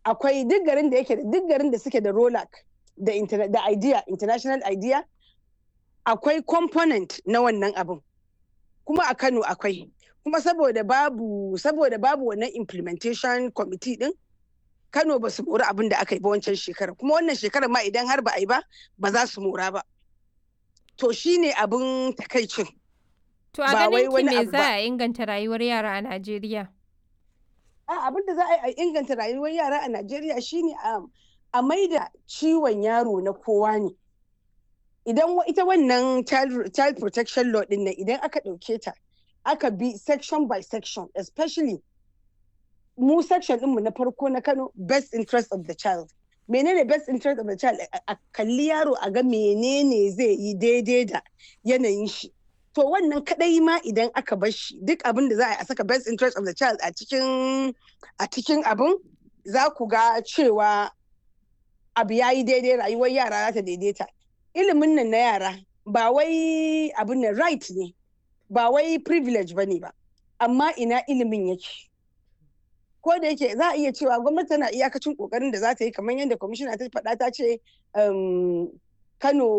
akwai duk garin da yake da duk garin da suke da rolac da da idea international idea akwai component na wannan abin kuma a kano akwai kuma saboda babu saboda babu wannan implementation committee din kano ba su mori abin da aka yi ba wancan shekara kuma wannan shekara ma idan har ba a yi ba ba za su mora ba to shine abin takaicin To a ganin ki me za a inganta rayuwar yara a Najeriya? abin da za a yi a inganta rayuwar yara a Najeriya shine a maida ciwon yaro na kowa ne. Idan ita wannan child protection law din nan idan aka ɗauke ta aka bi section by section especially mu section ɗinmu na farko na Kano best interest of the child. menene best interest of the child a kalli yaro a ga menene zai yi daidai da yanayin shi. to wannan kadai ma idan aka bar shi duk abin da za a saka best interest of the child a cikin a cikin abin za ku ga cewa abu ya yi daidai rayuwar yara za ta daidaita ilimin nan na yara ba wai abin nan right ne ba wai privilege ba ne ba amma ina ilimin yake ko da yake za a iya cewa gwamnati tana iyakacin kokarin da za ta yi kamar yadda kwamishina ta faɗa ta ce kano